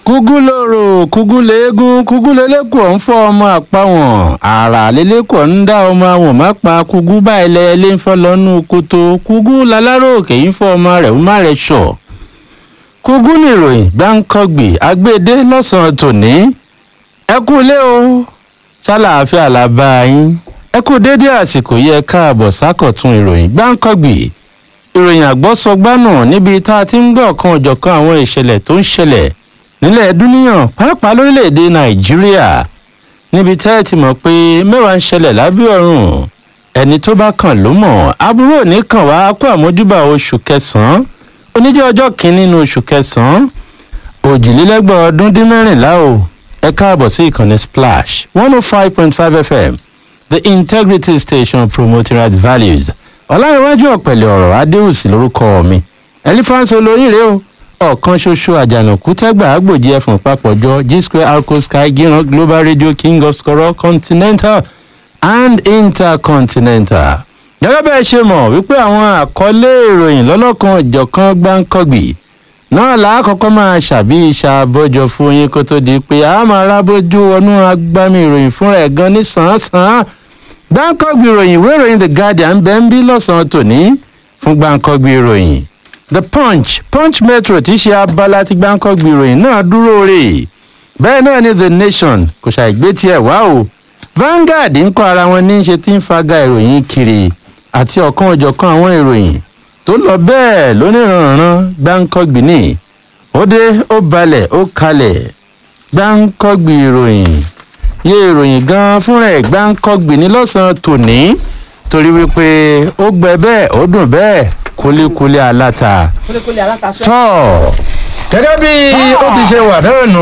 kúgú lóró kúgú léegun kúgú lélẹ́kọ̀ọ́ ń fọ́ ọmọ àpáwọn àrà lélẹ́kọ̀ọ́ ń dá ọmọ àwọn má pa kúgú báyìí lẹ́yẹlé ń fọ́ lọ́nù kótó kúgú lálárò òkè ń fọ́ ọmọ rẹ̀ ń má rẹ̀ sọ̀ kúgú nìròyìn gbáǹkọ́gbì agbédé lọ́sàn-án tòní ẹ kú lé o ṣàlàáfíà làbá yín ẹ kú déédéé àsìkò yẹ káàbọ̀ sákọ̀tún ìròyìn gbáǹkọ́gbì ìròyìn àgbọ́sọgbánù níbi tá a ti ń gbọ́ ọ̀kan òjọ̀kan àwọn ìṣẹ̀lẹ̀ tó ń ṣẹlẹ̀ nílẹ̀ dúníyàn pàápàá lórílẹ̀‐èdè nàìjíríà níbi tẹ́ ẹ ti mọ̀ pé mẹ́wàá ń ṣẹlẹ̀ lábẹ́ ọ̀run ẹni tó bá kàn ló mọ̀ aburú òní kàn wá kó àmójúbà oṣù kẹsàn-án oníjẹ́ ọjọ́ kìíní nínú oṣù kẹsàn-án òjìlélẹ́gbọ̀n ọdún dín mẹ́rìnlá o ẹ káàbọ̀ sí ìkànnì splash one oh five point five fm the integrity station promoting right values ọ̀làǹwájú ọ̀pẹ̀lẹ̀ ọ̀rọ̀ adéhùsì lórúkọ mi ẹlífáǹsì olóríire o ọ̀kan ṣoṣo àjànàkú tẹ́gbà àgbòjì ẹ̀fọ̀n papọ̀jọ g square arco sky gíran global radio king of skoro continental and intercontinental. gẹ́gẹ́ bẹ́ẹ̀ ṣe mọ̀ wípé àwọn àkọlé ìròyìn lọ́lọ́kan ìjọ̀kan gbáǹkọ́gbì náà làákọ́kọ́ máa ṣàbí ìṣàbọ̀jọ fún yín kó tó di pé a máa rábójú wọnú agbámi ìròyìn fúnra ẹ̀ gan ní sàn-án-sàn gbáǹkọ́gbì ìròyìn ìwé ìròyìn the guardian bẹ́ẹ̀ ń bí lọ́sàn-án tòní fún gbáǹkọ́gbì ìròyìn the punch punch metro tí í ṣe abala ti gbáǹkọ́gbì ìròyìn náà dúró rè bẹ́ẹ̀ náà ni the nation kò ṣàìgbé tiẹ̀ wá o vanguard ń kọ́ ara wọn ní í ṣe tí ń faga ìròyìn kiri àti ọ̀kan òjọ̀kan àwọn ìròyìn tó lọ bẹ́ẹ̀ lóníranran gbáǹkọ́gbì ní ó dé ó balẹ̀ ó kalẹ̀ gbáǹkọ́gbì ìròyìn yé ìròyìn gan fúnra ẹ̀ gbáǹkọ́gbì ní lọ́sàn-án tòní torí wípé ó gbẹ bẹ́ẹ̀ ó dùn bẹ́ẹ̀ kúlíkúlí aláta. kúlíkúlí aláta sọ. tọ́ gẹ́gẹ́ bí ó ti ṣe wà náà nù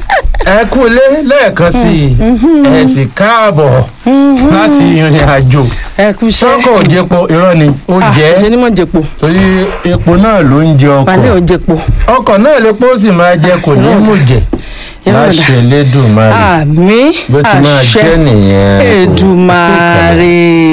ẹ kú ilé lẹ́ẹ̀kan sí i ẹ sì káàbọ̀ láti ìrìn àjò ẹ kú iṣẹ́. sọ́kọ̀ òjèpo irọ́ ni ó Ah, jẹ́ ṣe ni mo jẹpo torí epo náà ló ń jẹ balẹ̀ ò ọkọ̀ jẹpo. ọkọ̀ náà lè pọ́ sì máa jẹ kò ní mú jẹ Irọ́ dà. láṣẹ lẹ́dùnmáà àmì bó ti máa jẹ́ nìyẹn. èdùmàrè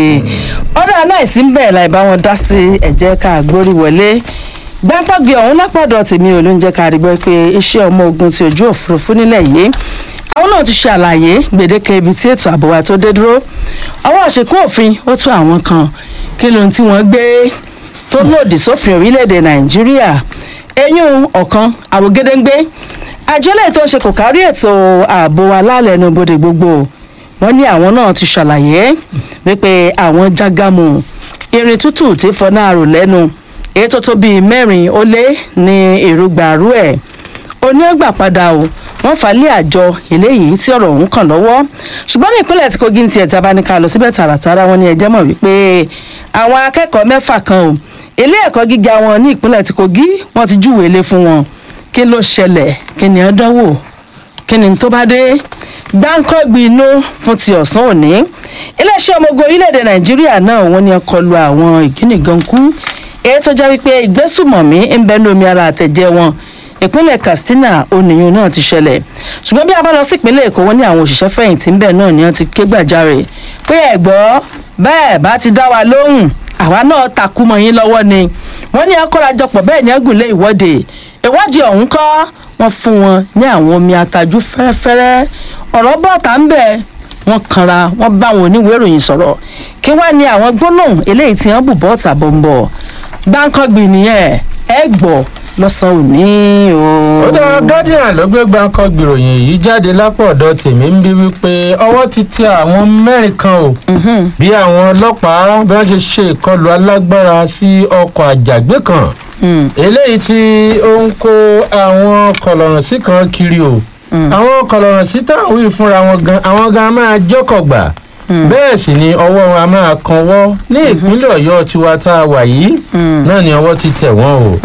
ọ̀dà náà sì ń bẹ̀rẹ̀ láì bá wọn dá sí ẹ̀jẹ̀ ká gbórí wọlé gbàǹpọ̀gbì ọ̀hún lápàdọ̀ tèmi ò ló ń jẹ́ ká rí gbọ́ pé iṣẹ́ ọmọ ogun ti ojú òfurufú nílẹ̀ yìí àwọn náà ti ṣe àlàyé gbèdéke ibi tí ètò ààbò wa tó dé dúró ọwọ́ àṣekún òfin ó tún àwọn kan kí lóhun tí wọ́n gbé tó lòdì sófin orílẹ̀-èdè nàìjíríà eyín ọ̀kan àrògédéńgbé àjọlẹ̀ tó ń ṣe kò kárí ètò ààbò alálẹ̀nubodè gbogbo wọn ní àwọn náà ti ṣàlàyé wípé àwọn jágàmù irin tútù tí fọnà àrò lẹ́nu èyí tó tó bíi mẹ́rin ó lé ní èrògbàrú ẹ̀ oní ẹgbà padà o wọ́n fà á lé àjọ eléyìí tí ọ̀rọ̀ ọ̀hún kàn lọ́wọ́ ṣùgbọ́n ní ìpínlẹ̀ tí kogi ń tiẹ̀ tí a bá ní ká lọ síbẹ̀ tààràtàrà wọn ní ẹjẹ́ mọ̀ wípé àwọn akẹ́kọ̀ọ́ mẹ́fà kan o ilé ẹ̀kọ́ gíga wọn ní ìpínlẹ̀ tí kogi wọ́n ti júwèé lé fún wọn kí ló ṣẹlẹ̀ kí ni ẹ dánwò kí ni tó bá dé gbáǹkọ́gbì inú fún ti ọ̀sán òní iléeṣẹ́ ọmọ ogun orílẹ̀-èdè nàìjíríà náà wọ́n ní ọkọlù àwọn ìgínìgankú èyí tó jẹ́ wípé ìgbésùmọ̀mí ń bẹ ní omi ara àtẹ̀jẹ́ wọn ìpínlẹ̀ katsina oníyun náà ti ṣẹlẹ̀ ṣùgbọ́n bí a bá lọ sí ìpínlẹ̀ èkó wọn ní àwọn òṣìṣẹ́ fẹ̀yìntì ń bẹ̀ náà ni wọ́n ti ké gbàjarè pé ẹ̀ gbọ́ bẹ́ẹ̀ bá ti dá wa lóhùn àwa náà takú mọ́ yín lọ́wọ́ ni wọ́n ní akórajọpọ̀ bẹ́ẹ̀ ni ẹgùnlé ìwọ́de ìwọ́de ọ̀hún kọ́ wọ́n fún wọn ní àwọn omi atajú fẹ́rẹ́fẹ́rẹ́ ọ̀rọ̀ bọ́ọ̀tà ń bẹ̀ wọ́n kanra wọ́n bá àwọn oníwèé ìròyìn sọ̀rọ̀ kí wọ́n ní àwọn gbólóhùn eléyìí tí wọ́n bù bọ́ọ̀tà bọ̀m̀bọ̀ gbáǹkọ́gbì nìyẹn ẹ gbọ́ lọ́sàn-án òní o. ó dára guardian ló gbé gbáǹkọ́ gbìròyìn yìí jáde lápò ọ̀dọ̀ tèmi ń bí wípé ọwọ́ ti tẹ àwọn mẹ́rin kan o bí àwọn ọlọ́pàá bí wọ́n ṣe ṣe ìkọlù alágbára sí ọkọ̀ àjàgbé kan eléyìí tí ó ń kó àwọn kọlọ̀rọ̀sí kan kiri o àwọn kọlọ̀rọ̀sí táwọn wí fúnra wọn gan àwọn gan máa jọ́kọ̀ gbà bẹ́ẹ̀ sì ni ọwọ́ wọn a máa kanwọ́ ní ìpínlẹ̀ ọ̀yọ́ tiwa tá a wà yìí náà ni ọwọ́ ti tẹ̀ wọ́n o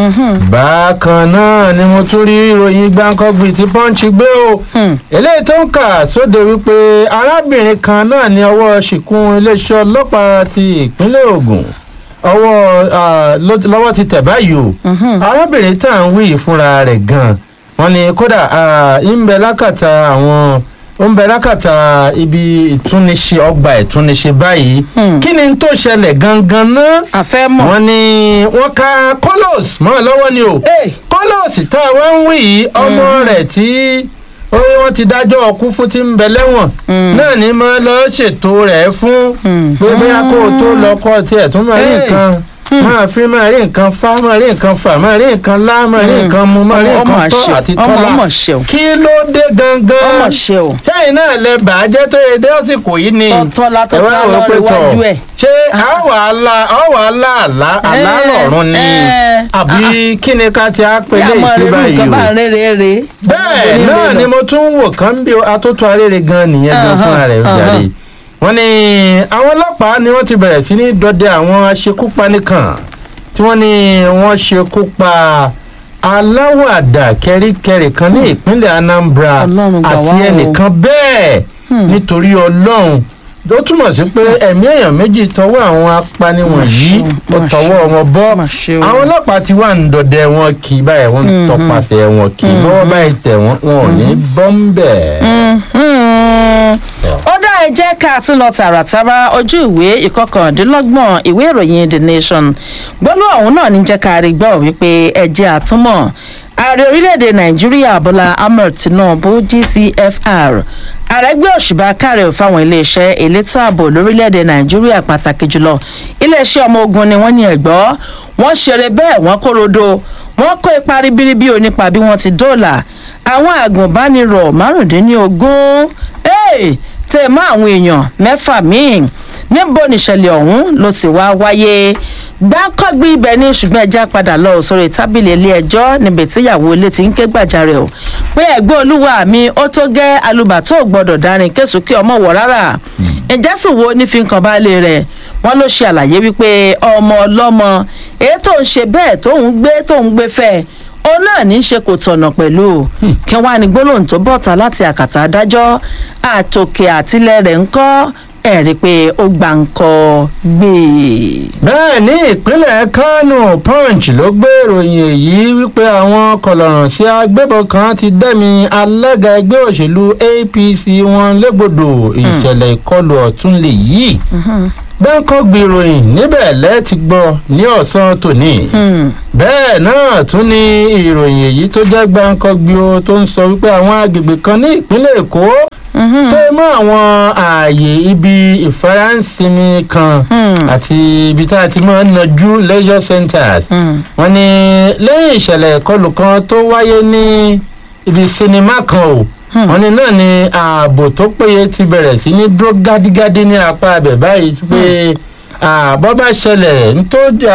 bákan náà ni mo tún rí ìròyìn gbáǹkọ́gbì tí pọ́ǹchì gbé o eléyìí tó ń kà sóde wípé arábìnrin kan náà ni ọwọ́ ṣìkún iléeṣẹ́ ọlọ́pàá ti ìpínlẹ̀ ogun ọwọ́ lọ́wọ́ ti tẹ̀ báyìí o arábìnrin tá à ń wí fúnra rẹ̀ gan-an wọ́n ní kódà ń bẹ lákàtà àwọn ó ń bẹ lákàtà ibi ìtúniṣe ọgbà ìtúniṣe báyìí Hmm. kí ni tó ṣẹlẹ̀ gangan náà àfẹ́ mọ̀. wọ́n ní wọ́n ka kolos mọ́ ọ lọ́wọ́ ni o Hey. kolos tá a wá ń wí yìí ọmọ rẹ̀ tí ó wọ́n ti dájọ́ ọkú fún ti ń bẹ lẹ́wọ̀n Mm. náà ni mo lọ ṣètò rẹ̀ fún Mm. pé bóyá kó o tó lọ kọ́ tiẹ̀ tún máa rí Hey. nǹkan máa fi máa rí nǹkan fá máa rí nǹkan fà máa rí nǹkan lá máa rí nǹkan mu máa rí ọmọ nǹkan tọ́ àṣẹ àti ọmọ tọ́lá ọmọ ṣe o kí ló dé gangan ọmọ ṣe o. sẹ́yìn náà lẹ bàájẹ́ tó yẹ dé àsìkò yìí ni Tọ́tọ́lá tó ẹ wá tọ́lá wò pé lọ́rọ̀ tọ̀, iwájú ẹ̀. ṣé àwọ̀ àlà àwọ̀ àlà àlà àlà Eh, lọ̀run ni eh, àbí kí ni ká ti á pè bí lé àmọ́ rẹ̀ ìṣúra nǹkan yìí bá o ń rere rè. bẹ́ẹ̀ náà ni mo tún ń wò kán bí atótó arére gan nìyẹn gan Ahán, fúnra rẹ̀ ó ahán. jàre wọ́n ní àwọn ọlọ́pàá ni wọ́n ti bẹ̀rẹ̀ sí ní dọdẹ àwọn aṣekúpani kan tí wọ́n ní wọ́n ṣekú pa aláwàdà kẹríkẹrí kan ní ìpínlẹ̀ Anambra Ọlọ́run gbà àti wá o. ẹnìkan bẹ́ẹ̀ Hmm. nítorí Ọlọ́run ó túmọ̀ sí pé ẹ̀mí èèyàn méjì tọwọ́ àwọn apani wọ̀nyí ṣeun, ó mà tọwọ́ ṣeun, wọn bọ́ mà ṣeun. àwọn ọlọ́pàá ti wà ń dọdẹ wọn kì í báyìí wọ́n ń Mhm. tọpasẹ̀ wọn kì í lọ́wọ́ báyìí tẹ̀ wọ́n wọn ò ní bọ́ ń bẹ̀. Mhm. ó dá ẹ jẹ́ ká tún lọ tààràtàrà ojú ìwé ìkọkàndínlọ́gbọ̀n ìwé ìròyìn the nation gbọ́dọ̀ ọ̀hún náà ní jẹ́ ká rí gbọ́ wípé ẹ̀jẹ̀ àtúmọ̀ ààrẹ orílẹ̀-èdè nàìjíríà bọ́lá ahmed tinubu gcfr àrẹ́gbẹ́ òṣùbà kárẹ̀ fáwọn iléeṣẹ́ elétò ààbò lórílẹ̀-èdè nàìjíríà pàtàkì jùlọ iléeṣẹ́ ọmọ ogun ni wọ́n ní ẹ̀gbọ́ wọ́n ṣeré bẹ́ẹ̀ wọ́n kórodo wọ́n kó ipa ribiribi onípa bí wọ́n ti dóòlà àwọn àgùnbánirọ̀ márùndínlógún hey, tẹ̀ mọ́ àwọn èèyàn mẹ́fà míì níbo nìṣẹ̀lẹ̀ ọ̀hún ló ti wá wáyé gbákọ́gbé ibẹ̀ ní ṣùgbọ́n ẹja padà lọ sórí tábìlì ilé ẹjọ́ níbi tíyàwó ilé ti ń ké gbàjarè o pé ẹ̀gbọ́n olúwa mi ó tó gẹ́ alùbàtò gbọ́dọ̀ dárin késùkí ọmọ wọ̀ rárá ìjà sì wo ní fi ń kan baálé rẹ̀ wọ́n ló ṣe àlàyé wípé ọmọ ọlọ́mọ èyí tó ń ṣe bẹ́ẹ̀ tó ń gbé tó ń gbé fẹ́ òun náà ní í ṣe kò tọ̀nà pẹ̀lú kí wọ́n á ní gbólóhùn tó bọ̀ta láti àkàtà adájọ́ àtòkè àtilẹ̀ rẹ̀ ń kọ́ ẹ̀rí pé ó gbà ń kọ́ gbé bẹ́ẹ̀ ní ìpínlẹ̀ kánò punch ló gbé ìròyìn èyí wípé àwọn kọlọ̀ràn sí agbébọn kan ti dẹ́mi alága ẹgbẹ́ òṣèlú apc wọn légbodò ìṣẹ̀lẹ̀ ìkọlù ọ̀tún lè yí bẹ́ńkọ́ gbìròyìn níbẹ̀ lẹ́ẹ̀tì gbọ́ ní ọ̀sán tòní bẹ́ẹ̀ náà tún ní ìròyìn èyí tó jẹ́ gbáǹkọ́gbì o tó ń sọ wípé àwọn agbègbè kan ní ìpínlẹ̀ èkó tó mọ́ àwọn ààyè ibi ìfaransimi kan àti ibi tá a ti máa ń najú leisure centers wọ́n ní lẹ́yìn ìṣẹ̀lẹ̀ ìkọlù kan tó wáyé ní ibi sinimá kan o wọ́n ní náà ni ààbò tó péye ti bẹ̀rẹ̀ sí ní dúró gádígádí ní apá abẹ̀ báyìí pé bọ́ bá ṣẹlẹ̀ nító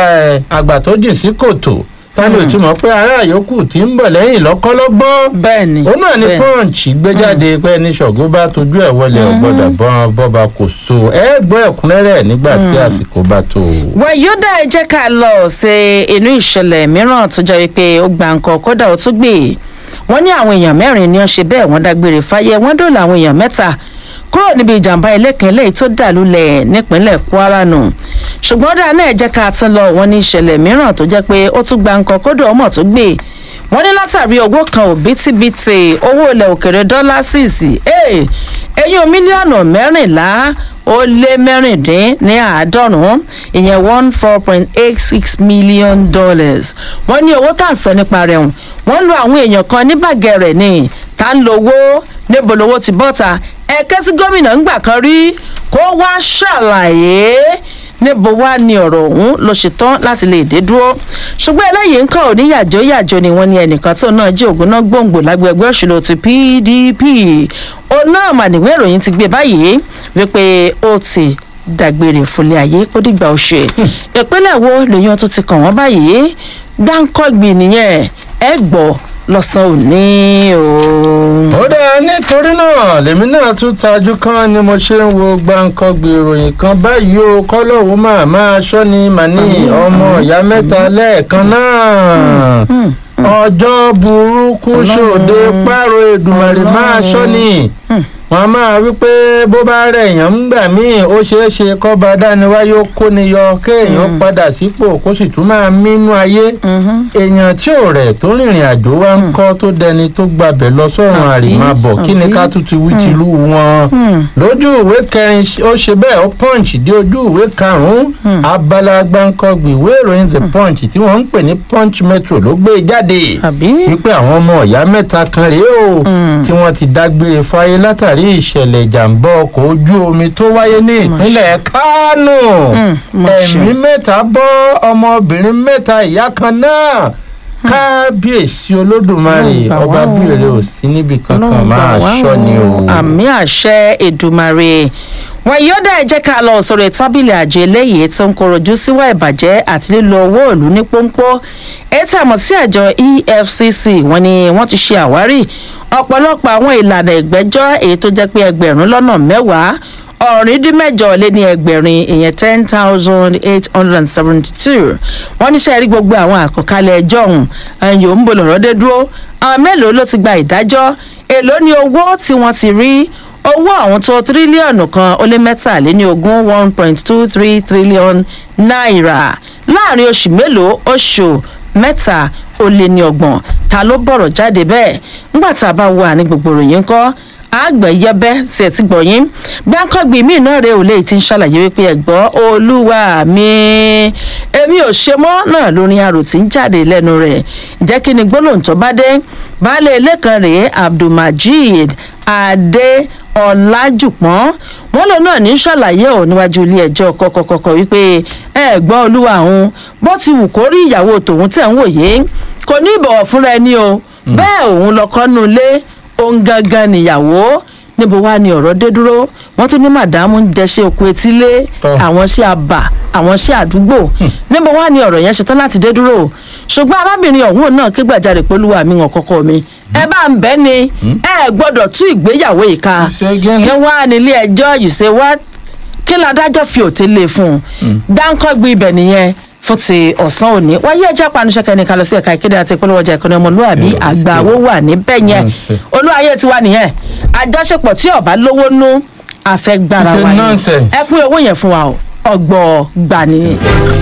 àgbà tó jìn sí kòtò tani ò ti mọ̀ pé ará yòókù tí ń bọ̀ lẹ́yìn lọ́kọ́lọ́gbọ́n bẹ́ẹ̀ ni òun náà ni bẹ́ẹ̀. punch gbé jáde pé ní ṣọ̀gbọ́n bá tójú ẹ̀ wọlé ọ̀gbọ́dọ̀ bọ́n bọ́ba kò so ẹ gbọ́ ẹ̀kúnrẹ́rẹ́ nígbà tí àsìkò bá tó o. wàyódà ẹ jẹ́ ká lọ sí inú ìṣẹ̀lẹ̀ mìíràn tó jẹ́ wípé ó gba nǹkan kódà ó tún gbé wọ́n ní àwọn èèyàn mẹ́rin ni wọ́n ṣe bẹ́ẹ̀ wọ́n dágbére fáyé wọ́n dóòlà àwọn èèyàn mẹ́ta kúrò níbi ìjàmbá ẹlẹ́kìn lẹ́yìn tó dà lulẹ̀ nípínlẹ̀ kwara nù ṣùgbọ́n dáa náà ẹ jẹ́ ká tún lọ wọ́n ní ìṣẹ̀lẹ̀ mìíràn tó jẹ́ pé ó tún gba nǹkan kódà ọmọ tó gbé wọ́n ní látàrí owó kan òbítíbitì owó ilẹ̀ òkèrè dọ́là síìsì eyín mílíọ̀nù mẹ́rìnlá ó lé mẹ́rìndín ní àádọ́rùn-ún ìyẹn one four point eight six million dollars wọ́n ní owó tá à ń sọ nípa rẹ̀ hùn wọ́n lo àwọn èèyàn kan ní bàgẹ́rẹ̀ ni tá ń lo owó níbo lowó ti bọ́ta ẹ̀kẹ́ sí gómìnà ńgbà kan rí kó wá ṣàlàyé níbo wá ní ọ̀rọ̀ ọ̀hún ló ṣe tán láti lè dé dúró ṣùgbọ́n eléyìí ń kọ́ ò ní yàjó yàjó ni wọ́n ní ẹnìkan tó náà jí ògùn náà gbòǹgbò lágbègbè òṣèlú ti pdp òun náà mà níwé ìròyìn ti gbé báyìí wípé ó ti dàgbére fúnlé ayé ó dìgbà ó ṣe ìpínlẹ̀ wo lèyàn tó ti kàn wọ́n báyìí gbáǹkọ́gbì nìyẹn ẹ gbọ́ lọ́sàn-án òní o. ó dáa nítorí náà lèmi náà tún tajú kan ni mo ṣe ń wo gbàǹkangbè ìròyìn kan báyìí o kọ́lọ́hún máa máa ṣọ́ni màní ọmọ ìyá mẹ́ta lẹ́ẹ̀kan náà ọjọ́ burúkú ṣòde pààrọ̀ èdùmàrè máa ṣọ́ni wọn a máa wí pé bó bá rẹ̀ èèyàn ń gbà míì ó ṣeé ṣe kọ́ba dániwáyé ó kóni yọ kéèyàn padà sípò kó sì tún máa mínú ayé èèyàn tí ò rẹ̀ tó rìnrìn àjò wa ń kọ́ tó dẹni tó gbabẹ̀ lọ sọ́run Àbí, àrìmábọ̀ kí ni àbí. ká tún ti wí tìlú wọn lójú ìwé kẹrin ó ṣe bẹ́ẹ̀ ó punch dé ojú ìwé karùn-ún abala gbáǹkọ́gbì ìwé ìròyìn the punch tí wọ́n ń pè ní punch metro ló gbé jáde àbí wípé àwọn ọmọ ìyá mẹ́ta kan rèé o tí wọ́n ti dágbére fáyé látàrí ìṣẹ̀lẹ̀ ìjàmbá ọkọ̀ ojú omi tó wáyé ní ìpínlẹ̀ kánò Mm, mo ṣe. ẹ̀mí mẹ́ta bọ́ ọmọbìnrin mẹ́ta ìyá kan náà kábíyèsí olódùmarè Ọlọ́run gbà ọba wá o. bíire ò sí níbi kankan Ọlọ́run gbà máa wá ṣọ́ ni o. àmì àṣẹ èdùmàrè wọn yóò dá ẹ jẹ́ ká lọ sọ̀rọ̀ tábìlì àjọ eléyìí tó ń kọrọ̀jú síwá ìbàjẹ́ àti lílo owó ìlú ní pọ́npọ́ èyí tí a mọ̀ sí àjọ efcc wọn ni wọ́n ti ṣe àwárí ọ̀pọ̀lọpọ̀ àwọn ìlànà ìgbẹ́jọ́ èyí tó jẹ́ pé ẹgbẹ̀rún lọ́nà mẹ́wàá ọ̀rìndínmẹ́jọ lé ní ẹgbẹ̀rin ìyẹn ten thousand eight hundred and seventy two wọ́n níṣẹ́ rí gbogbo àwọn àkọkalẹ̀ ẹjọ́ ọ̀hún ẹ̀yìn ń bọ̀ lọ́rọ́ dé dúró àwọn mélòó ló ti gba ìdájọ́ èló ni owó tí wọ́n ti rí owó àwọn tó tírílíọ̀nù kan ó lé mẹ́tàléní ogún one point two three trillion naira láàrin oṣù mélòó oṣù mẹ́ta ó lé ní ọgbọ̀n ta ló bọ̀rọ̀ jáde bẹ́ẹ̀ ńgbà tá a bá wà ní gbogbo ròyìn kọ́ àgbẹ̀yẹbẹ́ sí ẹ̀ ti gbọ̀yìn gbáǹkọ́gbìn míì náà rèé ò lè ti ń ṣàlàyé wípé ẹ̀gbọ́ olúwa mi èmi ò ṣe mọ́ náà lórin arò tí ń jáde lẹ́nu rẹ̀ jẹ́ kí ni gbólóhùn tó bá dé baálé ilé kan rèé abdulmajid adé ọ̀làjùpọ̀n wọn lòun náà ní ṣàlàyé ò níwájú ilé ẹjọ́ kọ̀kọ̀kọ̀kọ̀ wípé ẹ̀gbọ́n olúwa òun bó ti wù kó rí ìyàwó tòun tẹ̀ ń wòye kò ní ìbọ̀wọ̀ fúnra ẹni o bẹ́ẹ̀ òun lọ́kọ́ nu ilé òun gangan nìyàwó níbo wá ni ọ̀rọ̀ dé dúró wọ́n tún ní màdámù ń jẹ́ṣẹ́ oko etílé Tọ́. àwọn ṣé àbà àwọn ṣé àdúgbò níbo wá ni ọ̀rọ̀ yẹn ṣetán láti dé dúró ṣùgbọ́n arábìnrin ọ̀hún náà ké gbàjarè pẹ̀lúwa mi hàn kọ́kọ́ mi ẹ bá ń bẹ́ ni ẹ gbọ́dọ̀ tú ìgbéyàwó yìí ká Ṣé gẹ́ni? kí wá nílé ẹjọ́ you say what kí ládájọ́ fi òtí lè fún un dáńkọ́gbé ibẹ̀ nìyẹn fún ti ọ̀sán òní wáyé ẹjẹ́ panuṣẹ́kẹ́ ní kalẹ̀ sí ẹ̀ka ìkéde àti ìpolówó ọjà ìkànnì ọmọlúwàbí Yes, àgbà owó wà níbẹ̀ yẹn Nonsense. olúwayé tiwa nìyẹn àjọṣepọ̀ tí ọba lówó nú àfẹ́gbára It's a wa ni nonsense. ẹ pín owó yẹn fún wa o ọgbọ gbani.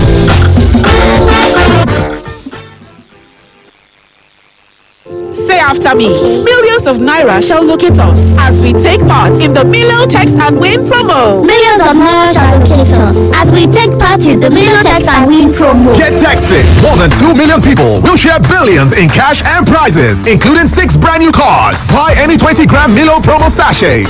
Say after me. Millions of Naira shall locate us as we take part in the Milo Text and Win promo. Millions of naira shall locate us as we take part in the Million Text and Win promo. Get texted. More than 2 million people will share billions in cash and prizes, including six brand new cars. Buy any 20 gram Milo promo sachet.